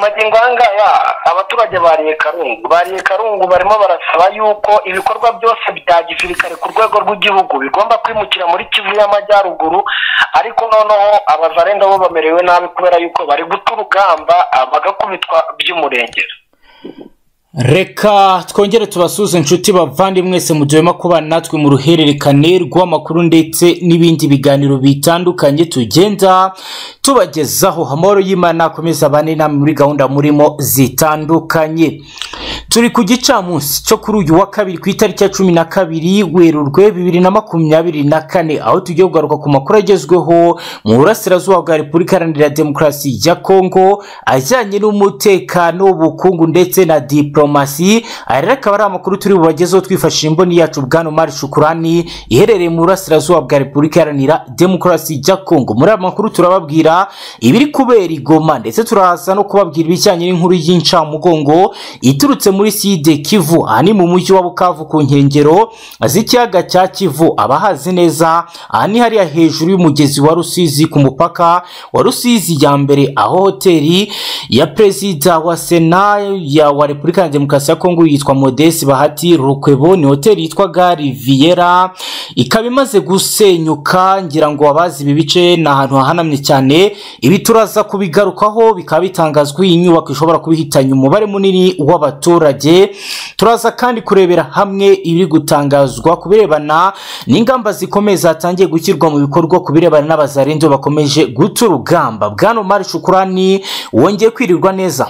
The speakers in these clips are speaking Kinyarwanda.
magingo ayangaya abaturage bariye karungu bariye karungu barimo barasaba yuko ibikorwa byose bya gisirikare ku rwego rw'igihugu bigomba kwimukira muri kivu y'amajyaruguru ariko noneho abazarenda bo bamerewe nabi kubera yuko bari guta urugamba bagakubitwa by'umurengera reka twongere tubasuze inshuti bavandimwe mwese mujyemo kuba natwe mu ruhererekane rw'amakuru ndetse n'ibindi biganiro bitandukanye tugenda tubagezaho amahoro y'imana akomeza abane namwe muri gahunda murimo zitandukanye turi ku gicamunsi cyo kuri uyu wa kabiri ku itariki ya cumi na kabiri werurwe bibiri na makumyabiri na kane aho tugiye kugaruka ku makuru agezweho mu burasirazuba bwa repubulika iharanira demokarasi ya kongo ajyanye n'umutekano ubukungu ndetse na diporomasi aya rero akaba ari amakuru turi bubagezeho twifashishije imboni yacu bwana umari shukurani iherereye mu burasirazuba bwa repubulika iharanira demokarasi ya kongo muri aya makuru turababwira ibiri kubera igoma ndetse turaza no kubabwira ibijyanye n'inkuru y'incamugongo iturutse muri side kivu ahanini mu mujyi wa bukavu ku nkengero z'ikiyaga cya kivu abahazi neza aha ni hariya hejuru y'umugezi wa rusizi ku mupaka wa rusizi ya mbere aho hoteli ya perezida wa sena ya wa repubulika ya demokarasi ya kongo yitwa modesi bahati rukwebo ni hoteli yitwaga riviera ikaba imaze gusenyuka ngira ngo abazi ibi bice ni ahantu hahanamye cyane ibi turaza kubigarukaho bikaba bitangazwa iyi nyubako ishobora kuba ihitanye umubare munini w'abaturage abaturage turaza kandi kurebera hamwe ibiri gutangazwa ku birebana n'ingamba zikomeye zatangiye gushyirwa mu bikorwa ku birebana n'abazarenzo bakomeje guta urugamba bwana umari shukurani wongeye kwirirwa neza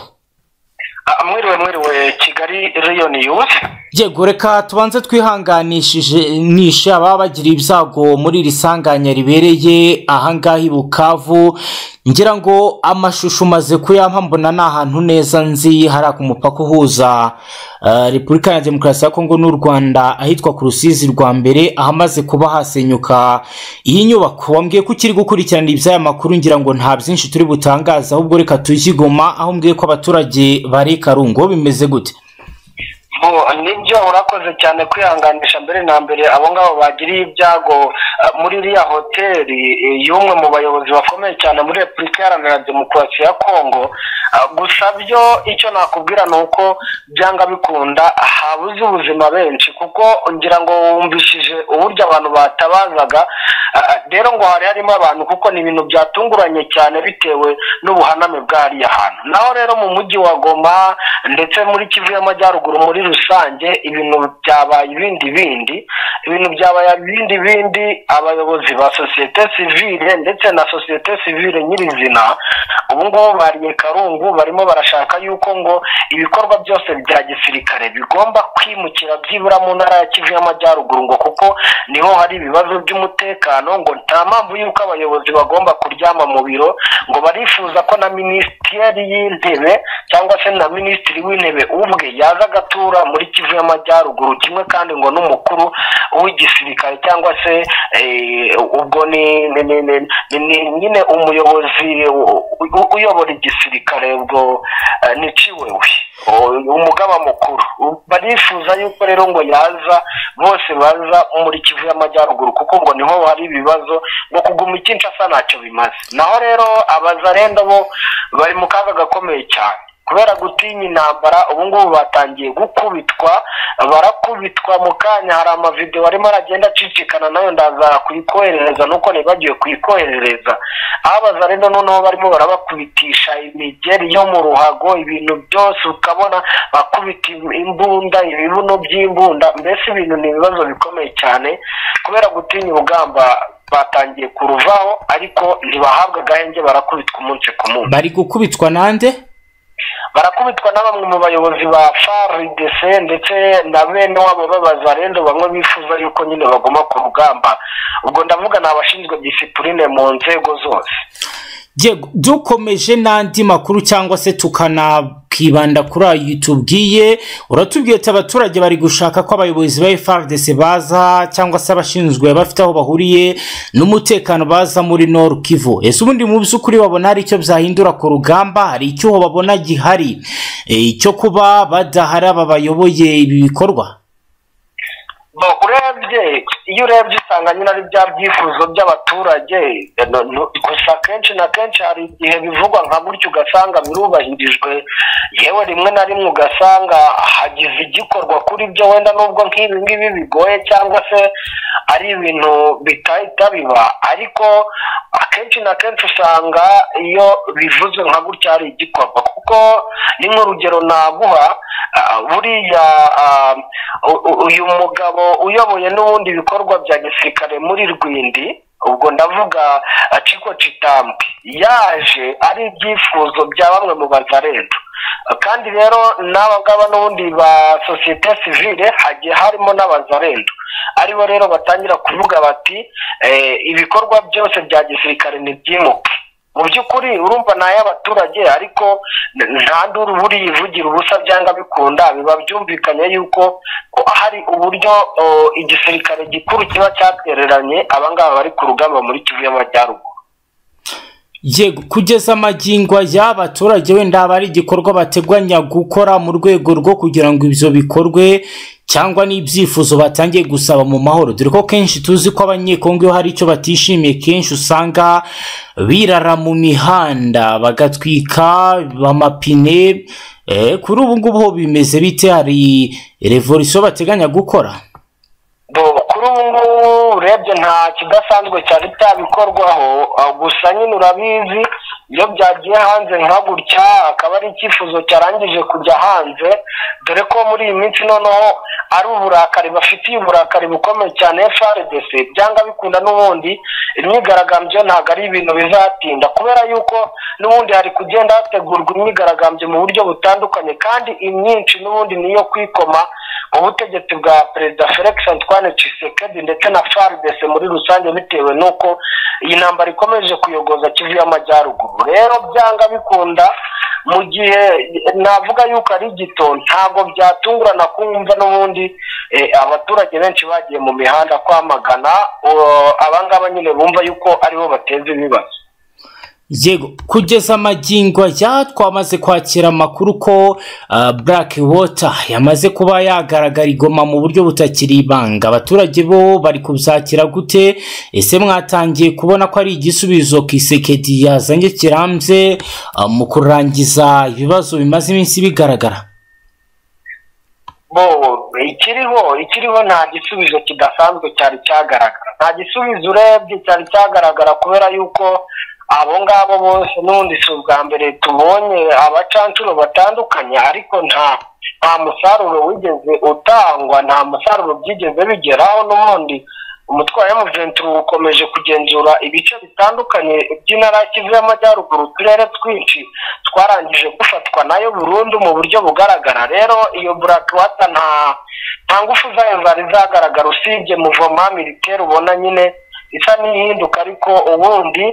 mwiriwe mwiriwe kigali reyoni yuzi yego reka tubanze twihanganishije nishe ababa bagira ibyago muri iri sanganya ribereye ahangaha i bukavu ngira ngo amashusho umaze kuyampa mbona ni ahantu neza nzi hariya ku mupaka uhuza repubulika ya demokarasi ya kongo n'u rwanda ahitwa ku rusizi rwa mbere ahamaze kuba hasenyuka iyi nyubako wambwiye ko ukiri gukurikirana iby'aya makuru ngira ngo nta byinshi turi butangaze ahubwo reka tuyigoma aho mbwiye ko abaturage bari karungo bimeze gute nibyo urakoze cyane kwihanganisha mbere na mbere abo ngabo bagiriye ibyago muri iriya hoteli y'umwe mu bayobozi bakomeye cyane muri repubulika iharanira demokarasi ya kongo gusa byo icyo nakubwira ni uko byanga bikunda habuze ubuzima benshi kuko ngira ngo wumvishije uburyo abantu batabazaga rero ngo hari harimo abantu kuko ni ibintu byatunguranye cyane bitewe n'ubuhaname bwariya hantu naho rero mu mujyi wa goma ndetse muri kivu y'amajyaruguru muri rusange ibintu byabaye ibindi bindi ibintu byabaye ibindi bindi abayobozi ba sosiyete sivile ndetse na sosiyete sivile nyirizina ubu ngubu bariye karungu barimo barashaka yuko ngo ibikorwa byose bya gisirikare bigomba kwimukira byibura mu ntara ya kivu y'amajyaruguru ngo kuko niho hari ibibazo by'umutekano ngo nta mpamvu y'uko abayobozi bagomba kuryama mu biro ngo barifuza ko na minisiteri y'intebe cyangwa se na minisitiri w'intebe ubwe yaza agatura muri kivu y'amajyaruguru kimwe kandi ngo n'umukuru w'igisirikare cyangwa se ubwo ni nyine umuyobozi uyobora igisirikare ubwo ni ciwewe umugaba mukuru barifuza yuko rero ngo yaza bose baza muri kivu y'amajyaruguru kuko ngo niho hari ibibazo ngo kuguma icyinshasa ntacyo bimaze naho rero abazarenda bo bari mu kaga gakomeye cyane kubera gutinya intambara ubu ngubu batangiye gukubitwa barakubitwa mu kanya hari amavidewo arimo aragenda acicikana nayo ndaza kuyikoherereza nuko ntibagiwe kuyikoherereza aho abazarenda noneho barimo barabakubitisha imigeri yo mu ruhago ibintu byose ukabona bakubita imbunda ibibuno by'imbunda mbese ibintu ni ibibazo bikomeye cyane kubera gutinya urugamba batangiye kuruvaho ariko ntibahabwa agahenge barakubitwa umunsi ku munsi bari gukubitwa nande barakubitwa na bamwe mu bayobozi ba faridc ndetse na bene wabo b'abazarendo bamwe bifuza yuko nyine baguma ku rugamba ubwo ndavuga ni abashinzwe disipurine mu nzego zose dukomeje n'andi makuru cyangwa se tukanakibanda kuri ayo tubwiye uratubwiye ati abaturage bari gushaka ko abayobozi ba frdc baza cyangwa se abashinzwe bafite aho bahuriye n'umutekano baza muri noru kivu ese ubundi mu by'ukuri babona hari icyo byahindura ku rugamba hari icyuho babona gihari cyo kuba badahari aba bayoboye ibi bikorwa urebye iyo urebye usanga nyine ari bya byifuzo by'abaturage gusa kenshi na kenshi hari igihe bivugwa nka gutyo ugasanga birubahirijwe yewe rimwe na rimwe ugasanga hagize igikorwa kuri byo wenda nubwo nk'ibi ngibi bigoye cyangwa se ari ibintu bitahita biba ariko akenshi na kenshi usanga iyo bivuze nka gutya hari igikorwa kuko ni nk'urugero naguha buriya uyu mugabo uyoboye n'ubundi ibikorwa bya gisirikare muri rwindi ubwo ndavuga ciko citambi yaje ari ibyifuzo bya bamwe mu bazaretu kandi rero n'aba ngaba n'ubundi ba sosiyete sivire hagiye harimo n'abazaretu aribo rero batangira kuvuga bati ibikorwa byose bya gisirikare ni byimuke mu by'ukuri urumva ni ay'abaturage ariko nta nduru buriyivugira ubusa byanga bikunda biba byumvikanye yuko hari uburyo igisirikare gikuru kiba cyatereranye abangaba bari ku rugamba muri kivu y'amajyaruguru yego kugeza amagingo y'abaturage wenda haba hari igikorwa bateganya gukora mu rwego rwo kugira ngo ibyo bikorwe cyangwa n'ibyifuzo batangiye gusaba mu mahoro dore ko kenshi tuzi ko abanyekongo iyo hari icyo batishimiye kenshi usanga birara mu mihanda bagatwika amapine kuri ubu ngubu bimeze bite hari revolisiyo bateganya gukora kuri ubu ngubu urebye nta kidasanzwe cyari cyabikorwaho gusa nyine urabizi iyo byagiye hanze nka gutya akaba ari icyifuzo cyarangije kujya hanze dore ko muri iyi minsi noneho ari uburakari bafitiye uburakari bukomeye cyane frdc byanga bikunda n'ubundi imyigaragambyo ntabwo ari ibintu bizatinda kubera yuko n'ubundi hari kugenda hategurwa imyigaragambyo mu buryo butandukanye kandi imyinshi n'ubundi niyo kwikoma ubutegetsi bwa perezida felix antoine Tshisekedi ndetse na frdc muri rusange bitewe n'uko iyi ntambara ikomeje kuyogoza kivu y'amajyaruguru rero byanga bikunda mu gihe navuga yuko ari gito ntabwo byatungurana kumva n'ubundi abaturage benshi bagiye mu mihanda kwamagana abangaba nyine bumva yuko aribo bateza ibibazo yego kugeza amagingo ajya twamaze kwakira amakuru ko black water yamaze kuba yagaragara igoma mu buryo butakiri ibanga abaturage bo bari kubyakira gute ese mwatangiye kubona ko ari igisubizo kisekedi yazanye kirambye mu kurangiza ibibazo bimaze iminsi bigaragara bo ikiriho ikiriho nta gisubizo kidasanzwe cyari cyagaragara nta gisubizo urebye cyari cyagaragara kubera yuko abo ngabo bose n'ubundi si ubwa mbere tubonye abacancuro batandukanye ariko nta nta musaruro wigeze utangwa nta musaruro byigeze bigeraho n'ubundi umutwaro w'umugenzi ukomeje kugenzura ibice bitandukanye by'intara ya kivu y'amajyaruguru uturere twinshi twarangije gufatwa nayo burundu mu buryo bugaragara rero iyo burakiwata nta nta ngufu zayo zari zagaragara usibye muvoma militeri ubona nyine isa n'ihinduka ariko ubundi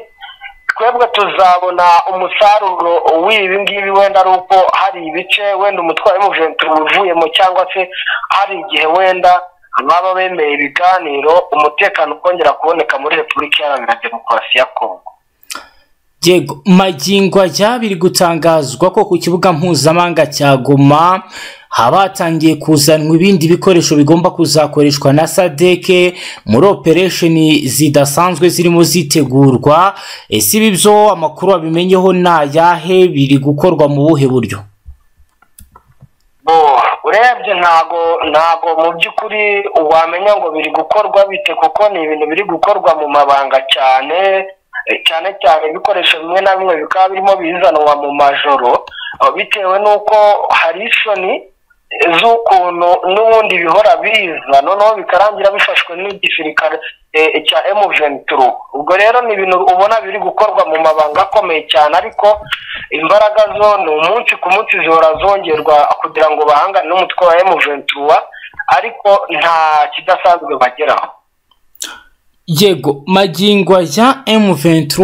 twebwe tuzabona umusaruro w'ibi ngibi wenda ari uko hari ibice wenda umutwaro w'umuventura uvuyemo cyangwa se hari igihe wenda baba bemeye ibiganiro umutekano ukongera kuboneka muri repubulika iharanira demokarasi ya kongo yego magingo ajya biri gutangazwa ko ku kibuga mpuzamahanga cya goma haba hatangiye kuzanwa ibindi bikoresho bigomba kuzakoreshwa na sadeke muri operesheni zidasanzwe zirimo zitegurwa ese ibi byo amakuru wabimenyeho ni ayahe biri gukorwa mu buhe buryo urebye ntago ntago mu by'ukuri wamenya ngo biri gukorwa bite kuko ni ibintu biri gukorwa mu mabanga cyane cyane cyane ibikoresho bimwe na bimwe bikaba birimo bizanwa mu majoro bitewe n'uko hari isoni z'ukuntu n'ubundi bihora biza noneho bikarangira bifashwe n'igisirikare cya emuventuru ubwo rero ni ibintu ubona biri gukorwa mu mabanga akomeye cyane ariko imbaraga zo ni umunsi ku munsi zihora zongerwa kugira ngo bahangane n'umutwe wa emuventuru ariko nta kidasanzwe bageraho yego magingo ya M23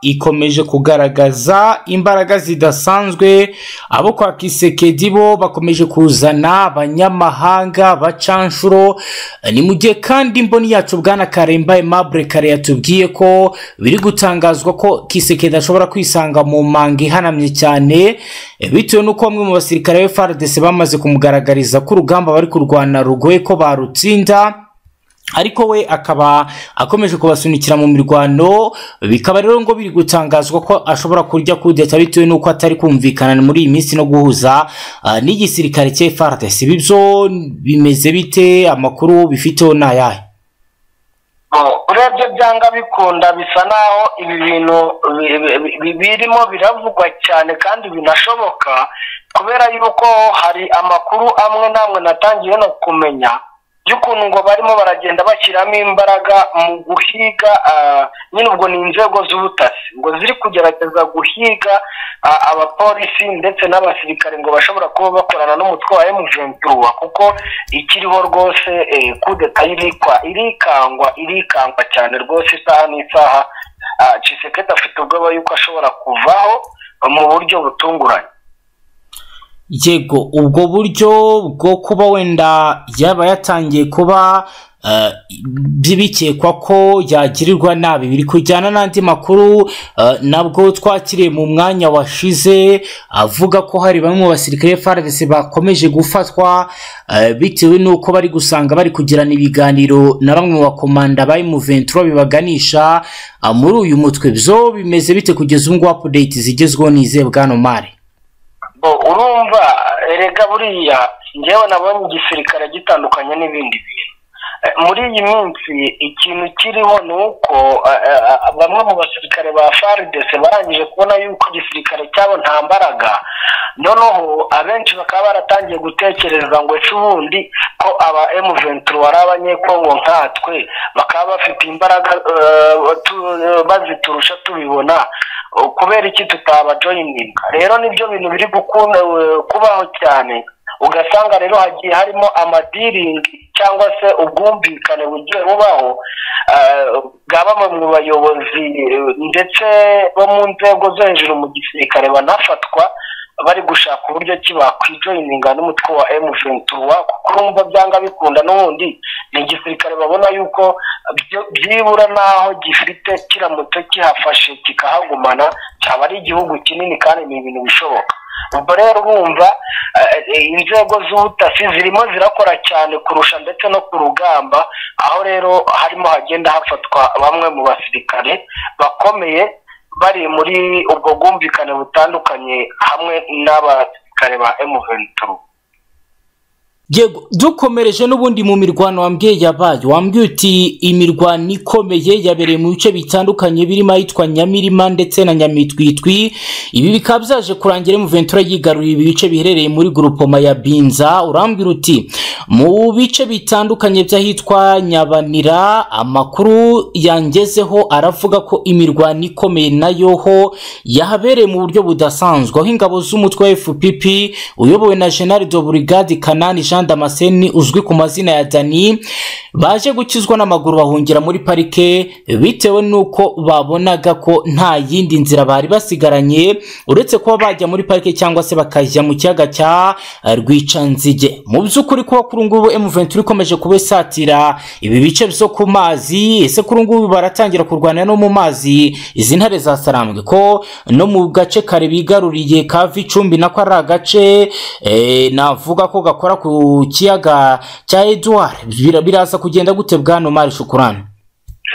ikomeje kugaragaza imbaraga zidasanzwe abo kwa Kisekedi bo bakomeje kuzana abanyamahanga bacanshuro ni mu gihe kandi mboni yacu bwana Karemba Aimable Kare yatubwiye ko biri gutangazwa ko Kisekedi ashobora kwisanga mu manga ihanamye cyane bitewe n'uko bamwe mu basirikare ba FARDC bamaze kumugaragariza ko urugamba bari kurwana rugoye ko barutsinda ariko we akaba akomeje kubasunikira mu mirwano bikaba rero ngo biri gutangazwa ko ashobora kurya kudeta bitewe n'uko atari kumvikana muri iyi minsi no guhuza ah, n'igisirikare cya FARDC ibi byo bimeze bite amakuru bifiteho ni ayahe urebye byanga bikunda bisa naho ibi bintu bi- bi- bi- birimo biravugwa cyane kandi binashoboka kubera yuko hari amakuru amwe n'amwe natangiye no kumenya y'ukuntu ngo barimo baragenda bashyiramo imbaraga mu guhiga ah, nyine ubwo ni inzego z'ubutasi ngo ziri kugerageza guhiga ah, abapolisi ndetse n'abasirikare ngo bashobora kuba bakorana n'umutwe wa M23 kuko ikiriho rwose eh, kudeta irikwa irikangwa irikangwa cyane rwose isaha n'isaha Ah, Tshisekedi afite ubwoba yuko ashobora kuvaho mu buryo butunguranye yego ubwo buryo bwo kuba wenda yaba yatangiye kuba eh, bi- bikekwa ko yagirirwa nabi biri kujyana n'andi makuru eh, nabwo twakiriye mu mwanya washize avuga ko hari bamwe mu basirikare FARDC bakomeje gufatwa eh, bitewe n'uko bari gusanga bari kugirana ibiganiro na bamwe mu bakomanda ba M23 bibaganisha eh, muri uyu mutwe byo bimeze bite kugeza ubu ngubu update zigezweho nizeye bwana Omar Bo, urumva erega buriya njyewe nabonye igisirikare gitandukanye n'ibindi bintu Eh, muri iyi minsi ikintu kiriho ni uko eh, eh, eh, bamwe mu basirikare ba FARDC barangije kubona yuko igisirikare cyabo nta mbaraga noneho abenshi bakaba baratangiye gutekereza ngo ese ubundi ko aba M23 ari abanyekongo nkatwe bakaba bafite imbaraga eh, tu- eh, baziturusha tubibona kubera iki tutabajoyininga rero nibyo bintu biri gukunda eh, kubaho cyane ugasanga rero hagiye harimo amadiringi cyangwa se ubwumvikane bugiye bubaho eh, bwa bamwe mu bayobozi eh, ndetse bo mu nzego zo hejuru mu gisirikare banafatwa bari gushaka uburyo ki bakwijoyininga n'umutwe wa M23 kuko urumva byanga bikunda n'ubundi ni igisirikare babona yuko byo- byibura n'aho gifite kiramutse kihafashe kikahagumana cyaba ari igihugu kinini kandi ni ibintu bishoboka ubwo rero urumva eh, inzego z'ubutasi zirimo zirakora cyane kurusha ndetse no ku rugamba aho rero harimo hagenda hafatwa bamwe mu basirikare bakomeye bari muri ubwo bwumvikane butandukanye hamwe n'abasirikare ba M23 yego dukomereje n'ubundi mu mirwano wambwiye yabaye wambwiye uti imirwano ikomeye yabereye mu bice bitandukanye birimo ahitwa nyamirima ndetse na nyamitwitwi ibi bikaba byaje kurangira mu ventura yigaruriye ibi bice biherereye muri gurupoma ya binza urambwira uti mu bice bitandukanye by'ahitwa nyabanira amakuru yangezeho aravuga ko imirwano ikomeye nayo ho yahabereye mu buryo budasanzwe aho ingabo z'umutwe wa fpp uyobowe na general de brigade kanani jean damascene uzwi ku mazina ya dani baje gukizwa n'amaguru bahungira muri parike bitewe n'uko babonaga ko nta yindi nzira bari basigaranye uretse kuba bajya muri parike cyangwa se bakajya mu kiyaga cya eh, rwicanzige mu by'ukuri kuba kuri ubu ngubu M23 ikomeje kuba isatira ibi bice byo ku mazi ese kuri ubu ngubu baratangira kurwanira no mu mazi izi ntare zasarambwe ko no mu gace kare bigaruriye ka Vicumbi nako ari agace eh, navuga ko gakora ku kiyaga cya Edouard Bira- biraza kugenda gute bwana Omar Shukurani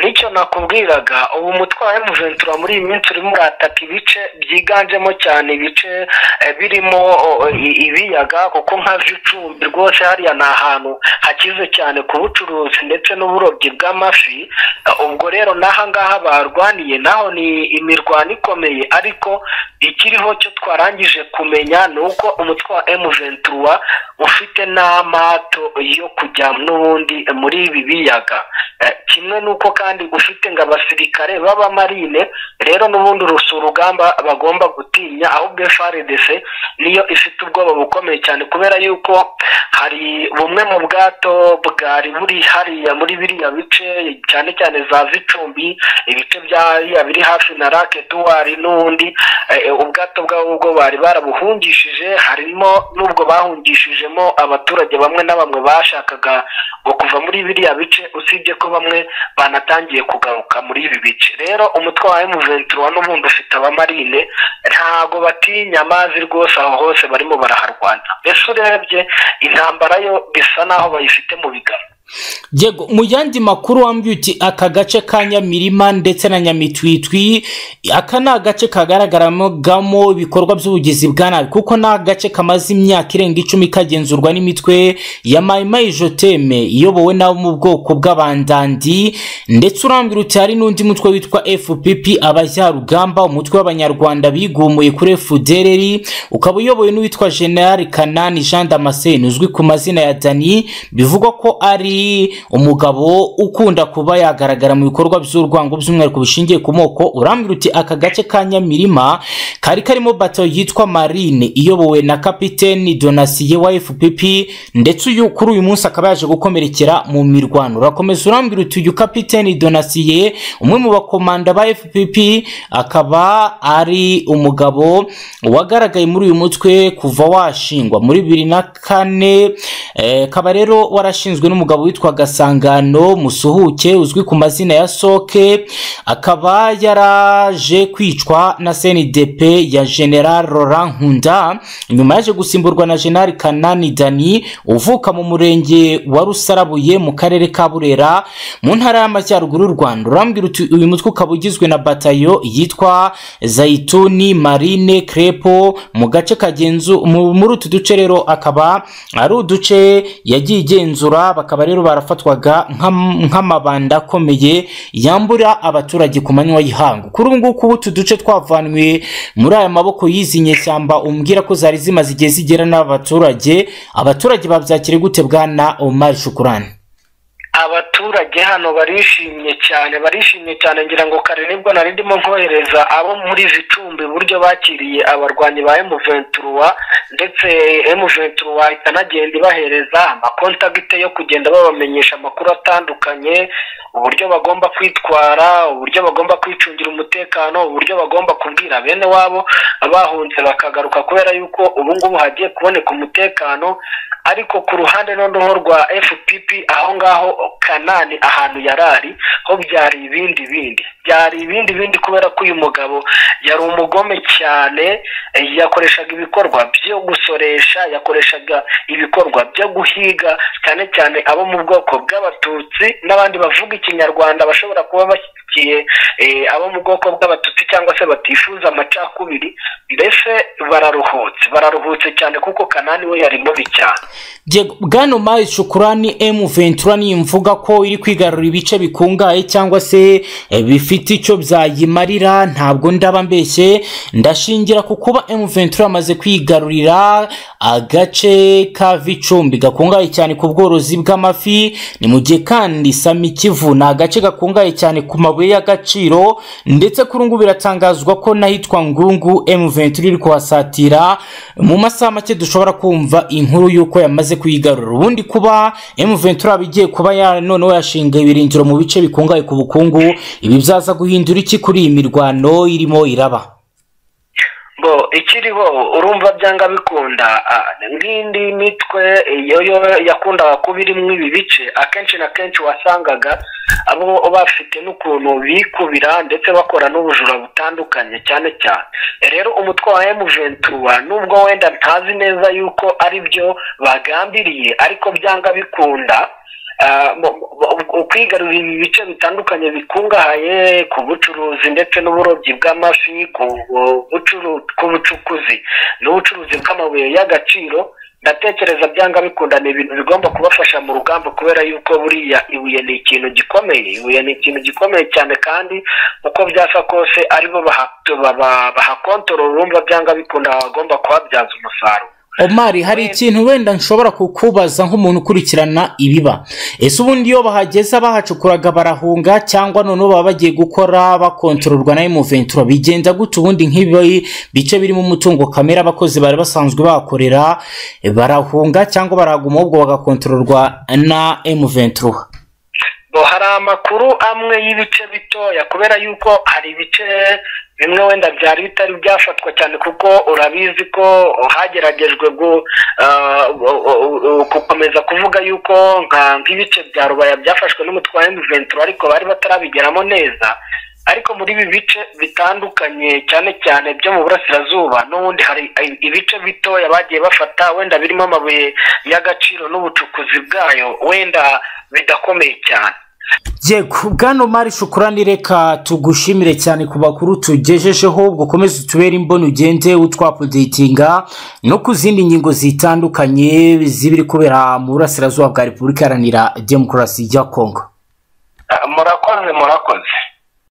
nicyo nakubwiraga ubu umutwe wa emuventura muri iyi minsi urimo urataka ibice byiganjemo cyane ibice eh, birimo o, i- ibiyaga kuko nka vicumbi rwose hariya ni ahantu hakize cyane ku bucuruzi ndetse n'uburobyi bw'amafi Eh, ubwo rero n'aha ngaha barwaniye naho ni imirwano ikomeye ariko ikiriho cyo twarangije kumenya ni uko umutwe wa emuventura ufite n'amato yo kujya n'ubundi muri ibi biyaga Eh, kimwe n'uko kandi ufite ngo abasirikare b'abamarine rero n'ubundi rusa urugamba bagomba gutinya ahubwo FARDC niyo ifite ubwoba bukomeye cyane kubera yuko hari bumwe mu bwato bwari buri hariya muri biriya bice cyane cyane za Vicumbi ibice bya hariya biri hafi na Lac Edouard n'undi eh, eh, ubwato bwabo ubwo bari barabuhungishije harimo n'ubwo bahungishijemo abaturage bamwe na bamwe bashakaga ngo kuva muri biriya bice usibye ko bamwe banatangiye kugaruka muri ibi bice rero umutwe wa M23 n'ubundi ufite abamarine ntago batinya amazi rwose aho hose barimo baraharwana mbese urebye intambara yo bisa naho bayifite mu biganza yego mu yandi makuru wambwiye uti aka gace ka nyamirima ndetse na nyamitwitwi aka ni agace kagaragaramo ibikorwa by'ubugizi bwa nabi kuko ni agace kamaze imyaka irenga icumi kagenzurwa n'imitwe ya mayimayi joteme iyobowe n'abo mu bwoko bw'abandandi ndetse urambwira uti hari n'undi mutwe witwa fpp abajyarugamba umutwe w'abanyarwanda bigumuye kuri fdrr ukaba uyobowe n'uwitwa general kanani jean damascene uzwi ku mazina ya dani bivugwa ko ari umugabo ukunda kuba yagaragara mu bikorwa by'urwango by'umwihariko bishingiye ku moko urambwira uti aka gace ka nyamirima kari karimo bato yitwa marine iyobowe na kapiteni donasiye wa fpp ndetse uyu kuri uyu munsi akaba yaje gukomerekera mu mirwano urakomeza urambwira uti uyu kapiteni donasiye umwe mu bakomanda ba fpp akaba ari umugabo wagaragaye muri uyu mutwe kuva washingwa muri bibiri na kane eh, kaba rero warashinzwe n'umugabo witwa gasangano musuhuke uzwi ku mazina ya soke akaba yaraje kwicwa na cndp ya general laurent nkunda nyuma yaje gusimburwa na general kanani dani uvuka mu murenge wa rusarabuye mu karere ka burera mu ntara y'amajyaruguru y'u rwanda urambwira uti uyu mutwe ukaba ugizwe na batayo yitwa zaituni marine crepo mu gace kagenzu mu- muri utu duce rero akaba ari uduce yagiye igenzura bakaba rero barafatwaga nk'am- nk'amabanda akomeye yambura abaturage ku manywa y'ihangu kuri ubu ngubu utu duce twavanwe muri aya maboko y'izi nyeshyamba umbwira ko zari zimaze igihe zigera n'abaturage abaturage babyakire gute bwana omar shukurani abaturage hano barishimye cyane barishimye cyane ngira ngo kare nibwo nari ndimo nkohereza abo muri vicumbi uburyo bakiriye abarwanyi ba emuventuruwa ndetse emuventuruwa ikanagenda ibahereza amakontakite yo kugenda babamenyesha amakuru atandukanye uburyo bagomba kwitwara uburyo bagomba kwicungira umutekano uburyo bagomba kubwira bene wabo bahunze bakagaruka kubera yuko ubu ngubu hagiye kuboneka umutekano ariko ku ruhande noneho rwa fpp aho ngaho kanani ahantu yari ari ho byari ibindi bindi byari ibindi bindi kubera ko uyu mugabo yari umugome cyane eh, yakoreshaga ibikorwa byo gusoresha yakoreshaga ibikorwa byo guhiga cyane cyane abo mu bwoko bw'abatutsi n'abandi bavuga ikinyarwanda bashobora kuba bashyigikiye eh, abo mu bwoko bw'abatutsi cyangwa se batifuza amacakubiri mbese bararuhutse bararuhutse cyane kuko kanani we yari mubi cyane Yego, bwana mari shukurani m23 niyo mvuga ko iri kwigarurira ibice bikungahaye cyangwa se eh, bifite icyo byayimarira ntabwo ndaba mbeshye ndashingira ku kuba m23 amaze kwigarurira agace ka vicumbi gakungahaye cyane ku bworozi bw'amafi ni mu gihe kandi samikivu ni agace gakungahaye cyane ku mabuye y'agaciro ndetse kuri ubu ngubu biratangazwa ko n'ahitwa ngungu m23 iri kuhasatira mu masaha make dushobora kumva inkuru y'uko yamaze kuyigarura ubundi kuba m23 igiye kuba ya noneho yashinga ibirindiro mu bice bikungahaye ku bukungu ibi byaza guhindura iki kuri iyi mirwano irimo iraba bo ikiriho urumva byanga bikunda ah, nk'indi mitwe iyo yo yakundaga kuba irimo ibi bice akenshi na kenshi wasangaga abo bafite n'ukuntu bikubira ndetse bakora n'ubujura butandukanye cyane cyane rero umutwe wa emuventura nubwo wenda ntazi neza yuko ari byo bagambiriye ariko byanga bikunda Ah, bo- bo- bo- kwigarurira ibi bice bitandukanye bikungahaye ku bucuruzi ndetse n'uburobyi bw'amafi ku bu- bucuru- ku bucukuzi n'ubucuruzi bw'amabuye y'agaciro ndatekereza byanga bikunda ni ibintu bigomba kubafasha mu rugamba kubera yuko buriya ibuye ni ikintu gikomeye ibuye ni ikintu gikomeye cyane kandi uko byasa kose aribo baha- baba- bahakontorora urumva byanga bikunda bagomba kuhabyaza umusaruro omari hari Wenda. ikintu wenda nshobora kukubaza nk'umuntu ukurikirana ibiba ese ubundi iyo bahageze bahacukuraga barahunga cyangwa noneho baba bagiye gukora bakontororwa na emuventura bigenda gute ubundi nk'ibi bice birimo umutungo kamere abakozi bari basanzwe bahakorera eh, barahunga cyangwa baraguma ahubwo bagakontororwa na emuventura ngo hari amakuru amwe y'ibice bitoya kubera yuko hari ibice bimwe wenda byari bitari byafatwa cyane kuko urabizi ko hageragejwe gu, ah, u- u- u- gukomeza kuvuga yuko nka nk'ibice bya rubaya byafashwe n'umutwe wa M23 ariko bari batarabigeramo neza ariko muri ibi bice bitandukanye cyane cyane byo mu burasirazuba n'ubundi hari ibice bitoya bagiye bafata wenda birimo amabuye y'agaciro n'ubucukuzi bwayo wenda bidakomeye cyane yego bwana mari shukurani reka tugushimire cyane ku makuru tugejejeho gukomeze utubere imboni ugende utwapudetinga no ku zindi ngingo zitandukanye zibiri kubera mu burasirazuba bwa repubulika iharanira demokarasi ya kongo murakoze murakoze